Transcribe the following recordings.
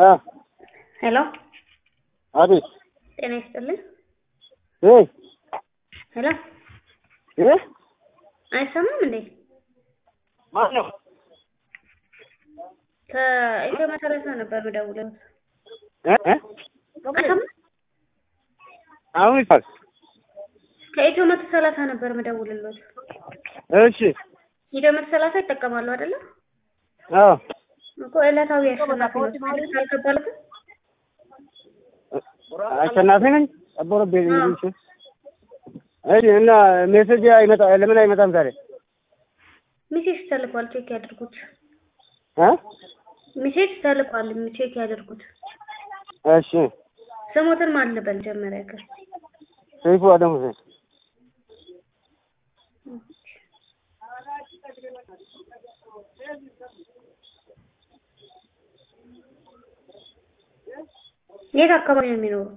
አ ሄሎ አቤት ጤና ይስጥልኝ። እ ሄሎ እ አይሰማም እንዴ? ማን ነው? ከኢትዮ መሰረት ነው ነበር የምደውለው። እ እ አይሰማም? አሁን ይፋል ከኢትዮ መቶ ሰላሳ ነበር የምደውልሎት። እሺ ኢትዮ መቶ ሰላሳ ይጠቀማሉ አይደለ? አዎ እኮ ዕለታዊ አሸናፊ ነው። መልዕክት አልገባለትም? አሸናፊ ነኝ አቦረቤ አዎ። እሺ እሺ እና ሜሴጅ አይመጣ ለምን አይመጣም ዛሬ ሜሴጅ ተልኳል፣ ቼክ ያድርጉት። እ ሜሴጅ ተልኳል፣ ቼክ ያድርጉት። እሺ ስሞትን ማን ልበል ጀመሪያ ከ ሰይፉ አደም ሁሴን የት አካባቢ ነው የሚኖሩት?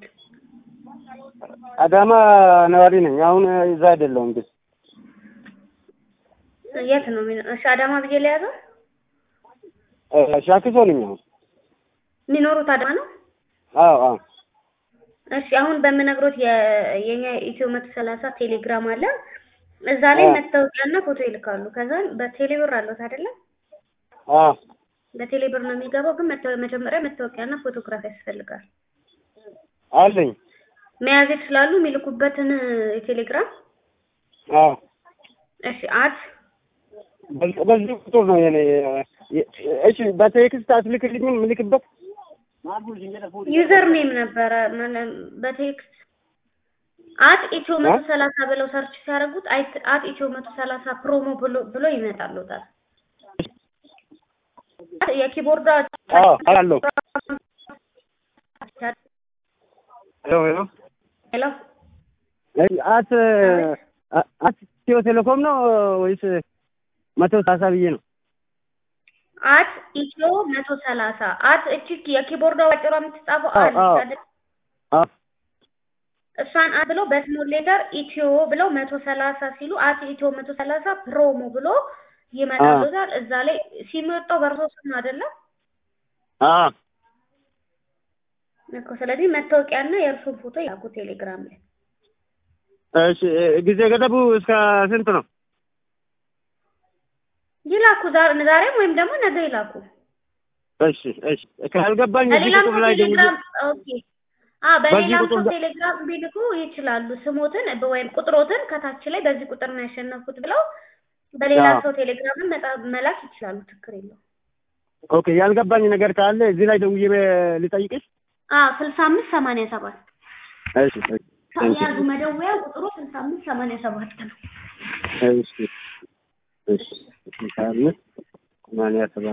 አዳማ ነዋሪ ነኝ። አሁን እዛ አይደለሁም ግን የት ነው የሚኖ- እሺ አዳማ ብዬ ለያዘው እ ሻኪሶ ነኝ አሁን። የሚኖሩት አዳማ ነው? አዎ አዎ እሺ አሁን በምነግሮት የ- የኛ ኢትዮ መቶ ሰላሳ ቴሌግራም አለ። እዛ ላይ አዎ። መታወቂያና ፎቶ ይልካሉ። ከዛ በቴሌብር አለት አይደለ? አዎ በቴሌብር ነው የሚገባው። ግን መታ- መጀመሪያ መታወቂያና ፎቶግራፍ ያስፈልጋል። አለኝ። መያዝ ይችላሉ የሚልኩበትን የቴሌግራም አዎ እሺ አት በዚህ በዚህ ቁጥር ነው የኔ የ- እሺ በቴክስት አትልክልኝም የምልክበት ዩዘር ኔም ነበረ ማለት በቴክስት አት ኢትዮ መቶ ሰላሳ ብለው ሰርች ሲያደርጉት አይት- አት ኢትዮ መቶ ሰላሳ ፕሮሞ ብሎ ብሎ ይመጣሉታል። የኪቦርዷ አዎ አላለሁ ሄሎ ሄሎ ሄሎ እሺ አት አ- አት ኢትዮ ቴሌኮም ነው ወይስ መቶ ሰላሳ ብዬ ነው? አት ኢትዮ መቶ ሰላሳ አት እቺ የኪቦርዷ አጭሯ የምትጻፈው አዎ አለች አዎ አይደል? አዎ እሷን አት ብለው በስሞል ሌተር ኢትዮ ብለው መቶ ሰላሳ ሲሉ አት ኢትዮ መቶ ሰላሳ ፕሮሞ ብሎ ይመጣሉታል። እዛ ላይ ሲመጣው በእርሶ ስም ነው አይደለም አዎ እኮ። ስለዚህ መታወቂያና የእርሱን ፎቶ ያኩ ቴሌግራም ላይ እሺ ጊዜ ገደቡ እስከ ስንት ነው? ይላኩ። ዛ- ዛሬም ወይም ደግሞ ነገ ይላኩ። እሺ እሺ ካልገባኝ እዚህ በሌላም ቁጥር ሰው ላይ ደውዬ ቴሌግራም ኦኬ። አ በዚህ በሌላም ቁጥር ሰው ደ- ቴሌግራም ቢልኩ ይችላሉ። ስሞትን በ- ወይም ቁጥሮትን ከታች ላይ በዚህ ቁጥር ነው ያሸነፍኩት ብለው በሌላ አዎ። ሰው ቴሌግራም መጣ- መላክ ይችላሉ። ችግር የለው። ኦኬ ያልገባኝ ነገር ካለ እዚህ ላይ ደውዬ በ- ልጠይቅሽ? አ ስልሳ አምስት ሰማንያ ሰባት እሺ እሺ ታንኪ ያዙ። መደወያ ቁጥሩ ስልሳ አምስት ሰማንያ ሰባት ነው። እሺ እሺ ስልሳ አምስት ሰማንያ ሰባት